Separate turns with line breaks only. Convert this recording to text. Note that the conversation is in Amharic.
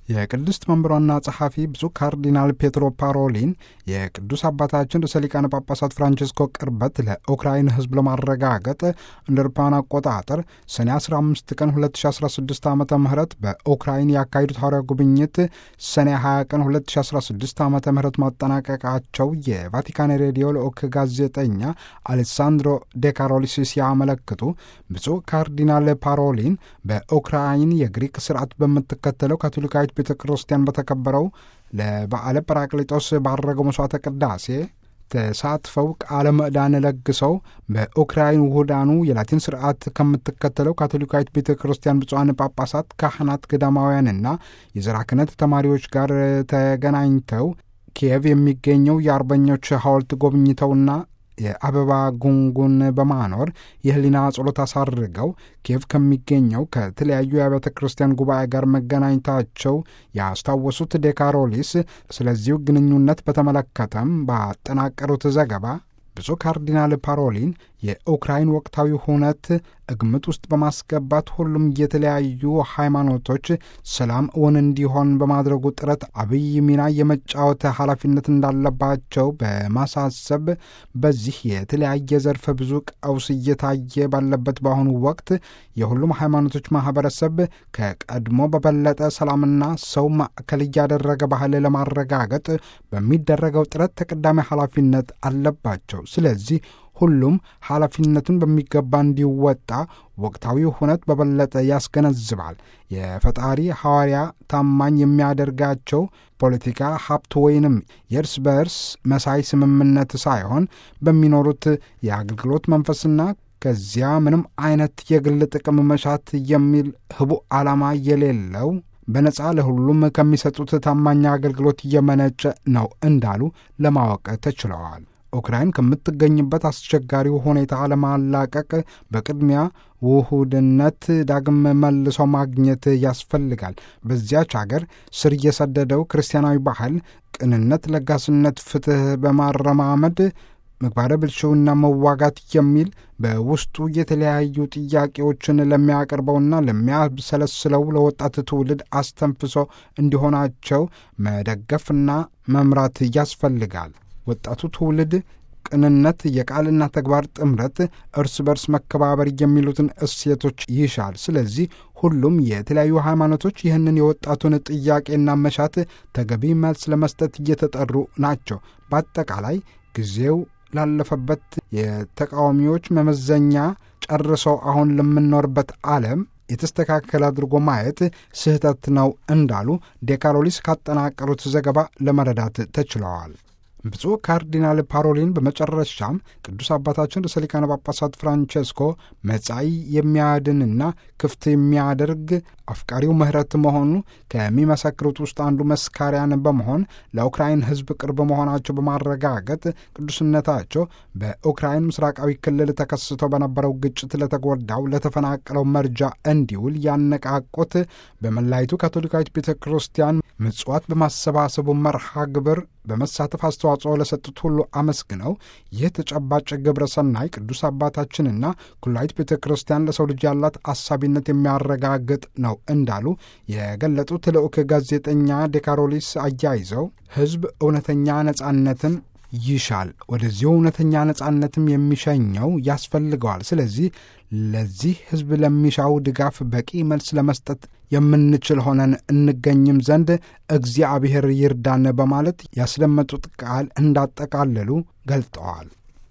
የቅድስት መንበሯና ጸሐፊ ብፁዕ ካርዲናል ፔትሮ ፓሮሊን የቅዱስ አባታችን ርዕሰ ሊቃነ ጳጳሳት ፍራንቺስኮ ቅርበት ለኡክራይን ሕዝብ ለማረጋገጥ እንደ አውሮፓውያን አቆጣጠር ሰኔ 15 ቀን 2016 ዓ ም በኡክራይን ያካሄዱት ሐዋርያዊ ጉብኝት ሰኔ 20 ቀን 2016 ዓ ም ማጠናቀቃቸው የቫቲካን ሬዲዮ ልዑክ ጋዜጠኛ አሌሳንድሮ ዴካሮሊስ ሲያመለክቱ ብፁዕ ካርዲናል ፓሮሊን በኡክራይን የግሪክ ስርዓት በምትከተለው ካቶሊካዊት ቤተ ክርስቲያን በተከበረው ለበዓለ ጰራቅሊጦስ ባረገው መሥዋዕተ ቅዳሴ ተሳትፈው ቃለ ምዕዳን ለግሰው በኡክራይን ውሁዳኑ የላቲን ስርዓት ከምትከተለው ካቶሊካዊት ቤተ ክርስቲያን ብፁዓን ጳጳሳት፣ ካህናት፣ ገዳማውያንና የዘራ ክህነት ተማሪዎች ጋር ተገናኝተው ኪየቭ የሚገኘው የአርበኞች ሐውልት ጎብኝተውና የአበባ ጉንጉን በማኖር የህሊና ጸሎት አሳርገው ኪየቭ ከሚገኘው ከተለያዩ የአብያተ ክርስቲያን ጉባኤ ጋር መገናኘታቸው ያስታወሱት ዴካሮሊስ ስለዚሁ ግንኙነት በተመለከተም ባጠናቀሩት ዘገባ ብፁዕ ካርዲናል ፓሮሊን የኡክራይን ወቅታዊ ሁነት ግምት ውስጥ በማስገባት ሁሉም የተለያዩ ሃይማኖቶች ሰላም እውን እንዲሆን በማድረጉ ጥረት አብይ ሚና የመጫወት ኃላፊነት እንዳለባቸው በማሳሰብ በዚህ የተለያየ ዘርፈ ብዙ ቀውስ እየታየ ባለበት በአሁኑ ወቅት የሁሉም ሃይማኖቶች ማህበረሰብ ከቀድሞ በበለጠ ሰላምና ሰው ማዕከል እያደረገ ባህል ለማረጋገጥ በሚደረገው ጥረት ተቀዳሚ ኃላፊነት አለባቸው። ስለዚህ ሁሉም ኃላፊነቱን በሚገባ እንዲወጣ ወቅታዊ ሁነት በበለጠ ያስገነዝባል። የፈጣሪ ሐዋርያ ታማኝ የሚያደርጋቸው ፖለቲካ፣ ሀብት ወይንም የእርስ በእርስ መሳይ ስምምነት ሳይሆን በሚኖሩት የአገልግሎት መንፈስና ከዚያ ምንም አይነት የግል ጥቅም መሻት የሚል ህቡዕ ዓላማ የሌለው በነጻ ለሁሉም ከሚሰጡት ታማኝ አገልግሎት እየመነጨ ነው እንዳሉ ለማወቅ ተችለዋል። ኡክራይን ከምትገኝበት አስቸጋሪው ሁኔታ ለማላቀቅ በቅድሚያ ውሁድነት ዳግም መልሶ ማግኘት ያስፈልጋል። በዚያች አገር ስር የሰደደው ክርስቲያናዊ ባህል ቅንነት፣ ለጋስነት፣ ፍትሕ በማረማመድ ምግባረ ብልሽውና መዋጋት የሚል በውስጡ የተለያዩ ጥያቄዎችን ለሚያቀርበውና ለሚያብሰለስለው ለወጣት ትውልድ አስተንፍሶ እንዲሆናቸው መደገፍና መምራት ያስፈልጋል። ወጣቱ ትውልድ ቅንነት፣ የቃልና ተግባር ጥምረት፣ እርስ በርስ መከባበር የሚሉትን እሴቶች ይሻል። ስለዚህ ሁሉም የተለያዩ ሃይማኖቶች ይህንን የወጣቱን ጥያቄና መሻት ተገቢ መልስ ለመስጠት እየተጠሩ ናቸው። በአጠቃላይ ጊዜው ላለፈበት የተቃዋሚዎች መመዘኛ ጨርሰው አሁን ለምንኖርበት ዓለም የተስተካከለ አድርጎ ማየት ስህተት ነው እንዳሉ ዴካሎሊስ ካጠናቀሩት ዘገባ ለመረዳት ተችለዋል። ብፁዕ ካርዲናል ፓሮሊን በመጨረሻም ቅዱስ አባታችን ርዕሰ ሊቃነ ጳጳሳት ፍራንቼስኮ መጻኢ የሚያድንና ክፍት የሚያደርግ አፍቃሪው ምሕረት መሆኑ ከሚመሰክሩት ውስጥ አንዱ መስካሪያን በመሆን ለኡክራይን ሕዝብ ቅርብ መሆናቸው በማረጋገጥ ቅዱስነታቸው በኡክራይን ምስራቃዊ ክልል ተከስቶ በነበረው ግጭት ለተጎዳው ለተፈናቀለው መርጃ እንዲውል ያነቃቁት በመላይቱ ካቶሊካዊት ቤተ ክርስቲያን ምጽዋት በማሰባሰቡ መርሃ ግብር በመሳተፍ አስተዋጽኦ ለሰጡት ሁሉ አመስግነው ይህ ተጨባጭ ግብረ ሰናይ ቅዱስ አባታችንና ኩላዊት ቤተ ክርስቲያን ለሰው ልጅ ያላት አሳቢነት የሚያረጋግጥ ነው እንዳሉ የገለጡት ልዑክ ጋዜጠኛ ዴካሮሊስ አያይዘው ሕዝብ እውነተኛ ነጻነትን ይሻል፣ ወደዚሁ እውነተኛ ነጻነትም የሚሸኘው ያስፈልገዋል። ስለዚህ ለዚህ ሕዝብ ለሚሻው ድጋፍ በቂ መልስ ለመስጠት የምንችል ሆነን እንገኝም ዘንድ እግዚአብሔር ይርዳን በማለት ያስደመጡት ቃል እንዳጠቃለሉ ገልጠዋል።